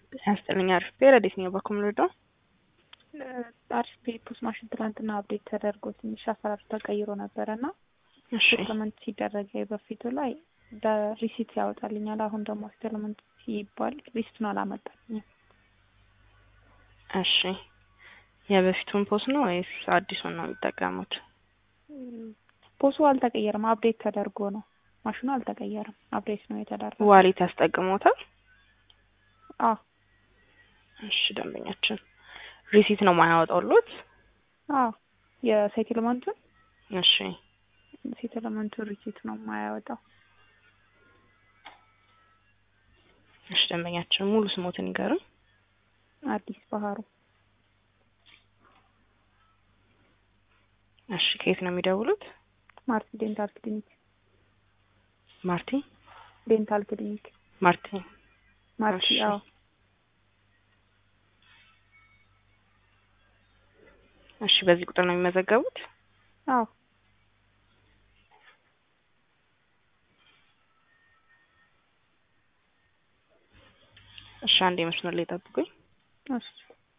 ያስጠልኝ አሪፍ ብሄር አዲስ ነው በኩል ልወደው አሪፍ ፖስት ማሽን ትላንትና አፕዴት ተደርጎ ትንሽ አሰራሩ ተቀይሮ ነበረ እና እሺ ሴትልመንት ሲደረግ በፊቱ ላይ ሪሲት ያወጣልኛል። አሁን ደግሞ ሴትልመንት ሲባል ሪሲቱን አላመጣልኝም። እሺ የበፊቱን ፖስት ነው ወይስ አዲሱን ነው የሚጠቀሙት? ፖሱ አልተቀየረም፣ አፕዴት ተደርጎ ነው። ማሽኑ አልተቀየረም፣ አፕዴት ነው የተደረገው። ዋሌት ያስጠቅሞታል? አዎ እሺ ደንበኛችን ሪሲት ነው ማያወጣውሎት? አዎ የሴትልመንቱን እሺ ሴትልመንቱን ሪሲት ነው የማያወጣው። እሺ ደንበኛችን ሙሉ ስሞትን ይገርም። አዲስ ባህሩ እሺ ከየት ነው የሚደውሉት? ማርቲ ዴንታል ክሊኒክ ማርቲ ዴንታል ክሊኒክ ማርቲ ማርቲ እሺ። አዎ እሺ በዚህ ቁጥር ነው የሚመዘገቡት? አዎ እሺ አንድ የመስመር ላይ ጠብቁኝ። እሺ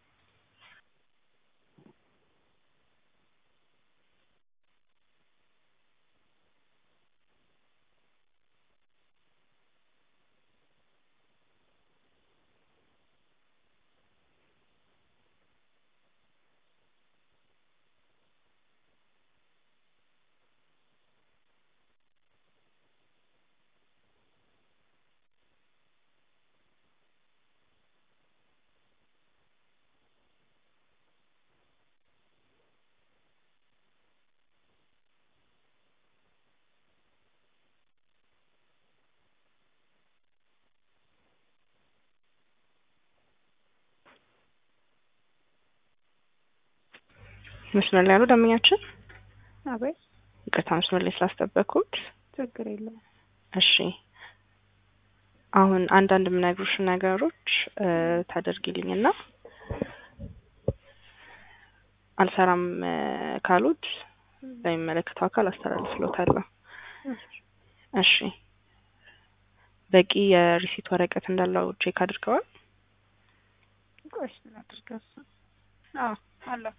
መስመር ላይ ያሉ ደንበኛችን አቤት ይቅርታ መስመር ላይ ስላስጠበቅኩት። ችግር የለውም። እሺ አሁን አንዳንድ የምነግሩሽ ነገሮች እ ታደርጊልኝና አልሰራም እ ካሉት ለሚመለከተው አካል አስተላልፍሎታለሁ። እሺ በቂ የሪሲት ወረቀት እንዳለው ቼክ አድርገዋል? ቆይ እስኪ ላድርገው እሱን። አዎ አለው።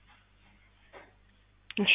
እሺ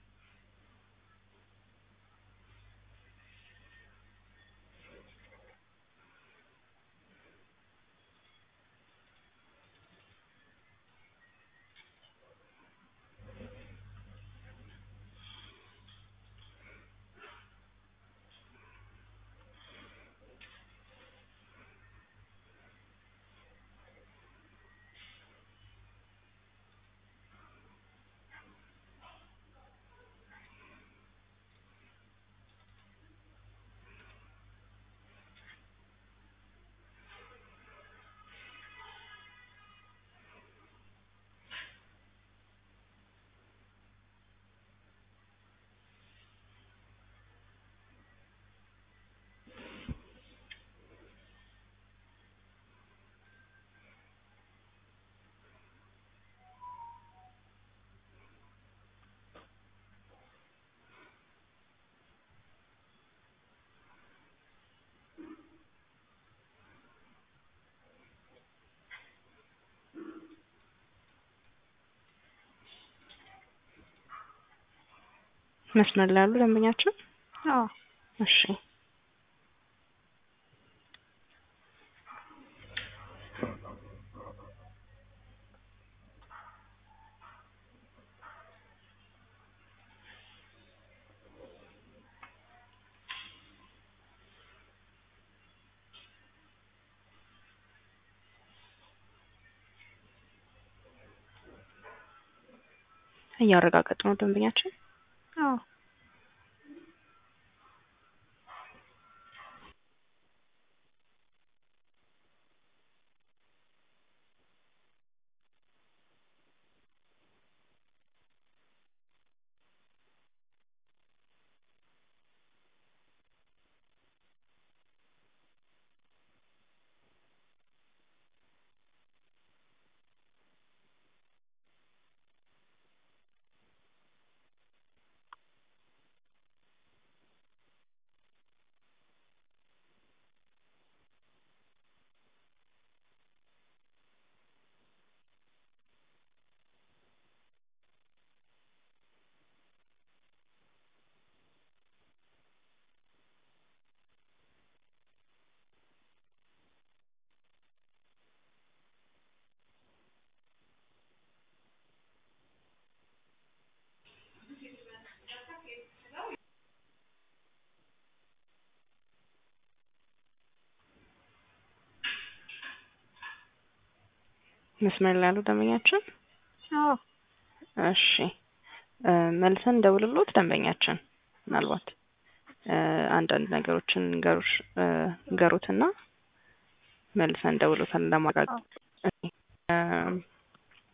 መስመር ላይ ያሉ ደንበኛችን አዎ እሺ እያረጋገጥ ነው ደንበኛችን አዎ መስመር ላይ ያሉ ደንበኛችን አዎ እሺ እ መልሰን ደውልሎት ደንበኛችን ምናልባት እ አንዳንድ ነገሮችን ንገሩሽ እ ንገሩትና መልሰን ደውሎታል ለማረጋገጥ እ